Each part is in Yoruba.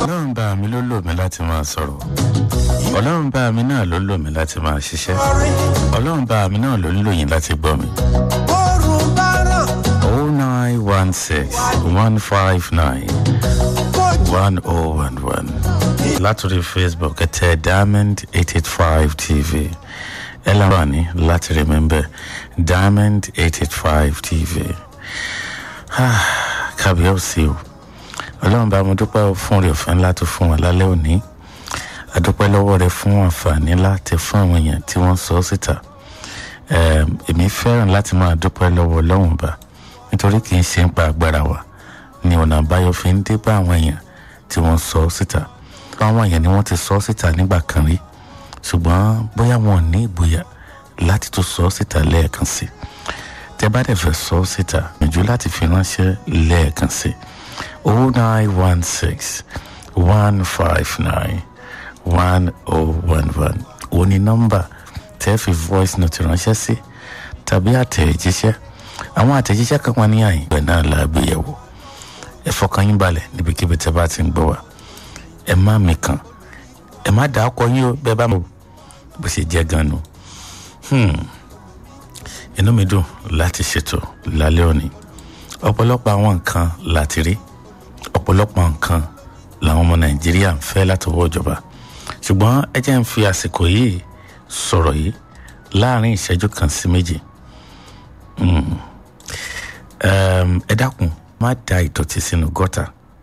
ọlọ́run bá mi ló lò mí láti máa sọ̀rọ̀ ọlọ́run bá mi náà ló lò mí láti máa ṣiṣẹ́ ọlọ́run bá mi náà ló ń lò yín láti gbọ́ mi. Oòrùn bá ràn oh nine one six one five nine one oh one one látòrí facebook ẹ tẹ diamond eight eight five tv ẹ láǹfààní láti rí mi bẹ́ẹ̀ diamond eight eight five tv Ah, kábíyèsí o ọlọ́run bá mo dúpẹ́ fún rẹ̀ ọ̀fẹ́ ńlá tó fún wa lálẹ́ òní adúpẹ́ lọ́wọ́ rẹ fún àǹfààní láti fún àwọn èèyàn tí wọ́n sọ síta Em, èmi fẹ́ràn láti máa dúpẹ́ lọ́wọ́ ọlọ́run bá nítorí kì í ṣe ń pa agbára wa ni ọ̀nà àbáyọ fi ń dé bá àwọn èèyàn tí wọ́n sọ síta àwọn èèyàn ni wọ́n ti sọ síta nígbà kan rí ṣùgbọ́n bóyá wọn ò ní ìgboyà láti tún sọ síta lẹ́ẹ̀kan sí tẹ bá dẹ̀ fẹ́ sọ síta gbìyànjú láti fi ránṣẹ́ lẹ́ẹ̀kan sí oh nine one six one five nine one oh one one ó ní nọ́mbà tẹ́ fi voice note ránṣẹ́ sí tàbí àtẹ̀jíṣẹ́ àwọn àtẹ̀jíṣẹ́ kan wà ní àyìn ìgbẹ́ náà la gbé yẹ̀wò ẹ fọkàn yín balẹ̀ níbikíbi tẹ́ bá ti ń gbọ́ wa ẹ má mi kàn ẹ má dàá kọ yín o bẹ́ẹ̀ bá mọ̀ bó ṣe jẹ́ gan nu Hmm. inú mi dùn láti ṣètò lálẹ́ òní ọ̀pọ̀lọpọ̀ àwọn nǹkan láti rí ọ̀pọ̀lọpọ̀ nǹkan làwọn ọmọ nàìjíríà ń fẹ́ látọwọ́ ìjọba ṣùgbọ́n ẹ jẹ́ ń fi àsìkò yìí sọ̀rọ̀ yìí láàrin ìṣẹ́jú kan sí méjì Mm. Em, ẹ dákun má da ìdọ̀tí sínú gọ́tà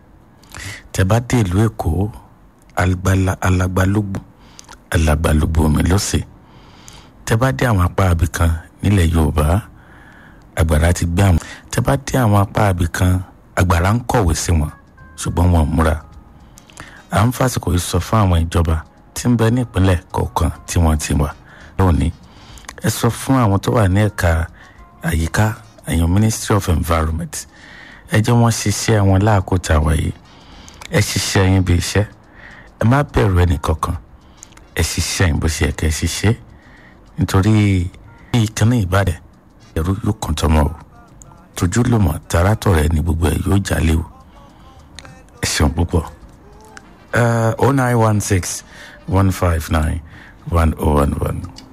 tẹ bá dé ìlú èkó alágbálá- alágbálúgbò alágbálúgbò omi lọ́sẹ̀ tẹ bá dé àwọn apá abì kan nílẹ̀ yorùbá àgbàrá ti gbé àwọn tẹ bá dé àwọn apá abì kan àgbàrá ń kọ̀wé sí wọn ṣùgbọ́n wọn ò múra à ń fàsìkò yìí sọ fún àwọn ìjọba tí ń bẹ ní ìpínlẹ̀ kọ̀ọ̀kan tí wọ́n ti wà lónìí ẹ sọ fún àwọn tó wà ní ẹ̀ka àyíká ẹ̀yàn ministry of environment ẹ jẹ́ wọ́n ṣiṣẹ́ wọn láàkótà wáyé ẹ ṣiṣẹ́ yín bí iṣẹ́ ẹ má bẹ̀rù ẹnì kankan ẹ ṣiṣẹ́ yín bó ṣe yẹ kẹ́ ẹ ṣiṣẹ́ nítorí bí ìkànnì ìbàdàn ẹ̀rú yóò kàn tọmọ o tójú ló mọ̀ tààràtọ̀ rẹ ní gbogbo ẹ̀ yóò jalè o ẹ ṣeun púpọ̀ oh nine one six one five nine one oh one one.